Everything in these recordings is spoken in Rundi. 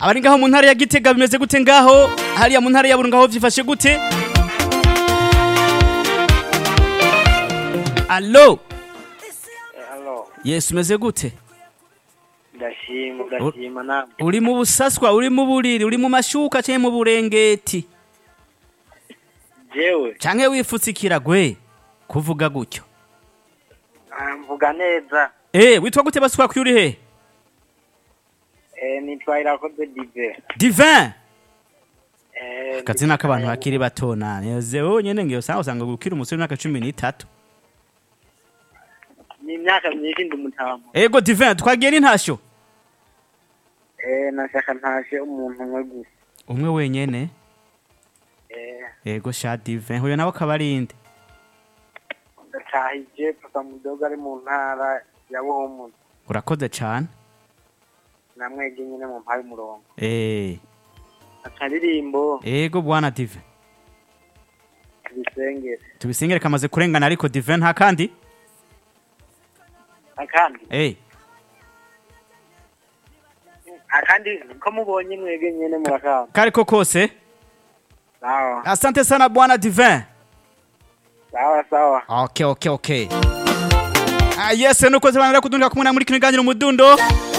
abari ngaho mu ntara ya gitega bimeze gute ngaho hariya mu ntara ya burunga ho vyifashe gute alo Halo, yes umeze gute ndashima ndashima namwe uri mu busaswa uri mu buriri uri mu mashuka canke mu burengeti jewe canke wifutse ikiragwe kuvuga gutyo ah, mvuga neza eh witwa gute baswa kuri he eh, nitwa irakoze dive divin eh, akazina k'abantu bakiri bato nane wowe nyene ngiyo usanga usanga gukira umusore w'imyaka cumi n'itatu ni imyaka myinshi ndi umutamu ego divin twagiye n'intasho eh, nashaka ntashe umuntu umwe gusa umwe wenyene eh, ego sha divin huyo nawe akaba ari inde ndacahije papa mudogo ari mu ntara ya buhumuza urakoze cane namwege nyine mu mpaye umurongo eh akaririmbo ego bwana divin tubisengere tubisengere kamaze kurengana ariko divin nta kandi akandi eh akandi ko mubonye mwege nyine murakamba kariko kose sawa asante sana bwana divin sawa sawa okay okay okay ah yes nuko zibanira kudundira kumwe na muri kino ganiro mudundo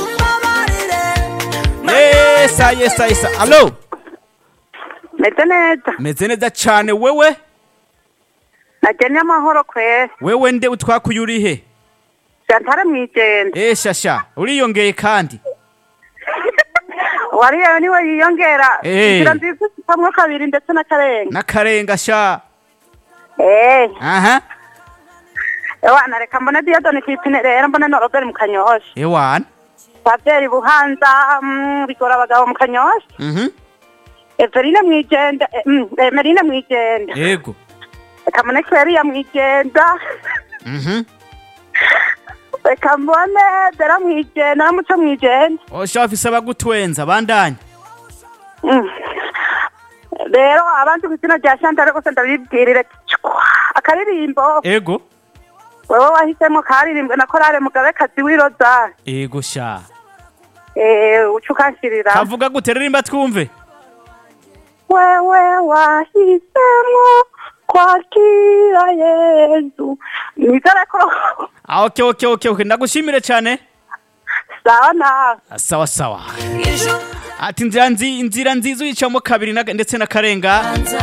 yes ah, yes ah, yes ah. allo meze neza meze neza cane wewe nagennye amahoro kwera wewe nde utwakuye uri he shantare mwijenda eh shasha uriyongeye kandi wariyeyo niwe yiyongera Eh. inzira nziza zitamwo kabiri ndetse n'akarenga n'akarenga sha eh aha ewana reka mbone diyodoni kwipine rero mbone noroberi mu kanyosha ewana pavyeri buhanza mm, bigora abagabo mu kanyosha mhm everine mwijenda eh, mm, emerine mwijenda ego reka mbone kweriya mwijenda mhm reka mbone dera mwijenda namuco mwijenda osha bafise abagutwenza bandanya Mm. rero abandi ku izina rya shantare rwose ndabibwirire cwa akaririmbo ego wewe wahisemo karirimbwe na korale mugabekazi w'iroza ego sha eh uca ukanshirira kavuga gute ririmba twumve wewe wahisemo kwakira yezu nizere ko ah okay okay okay okay ndagushimire cane sawa nawe Ah, sawa sawa ati inzira nzi inzira nziza uyicamo kabiri na- ndetse n'akarenga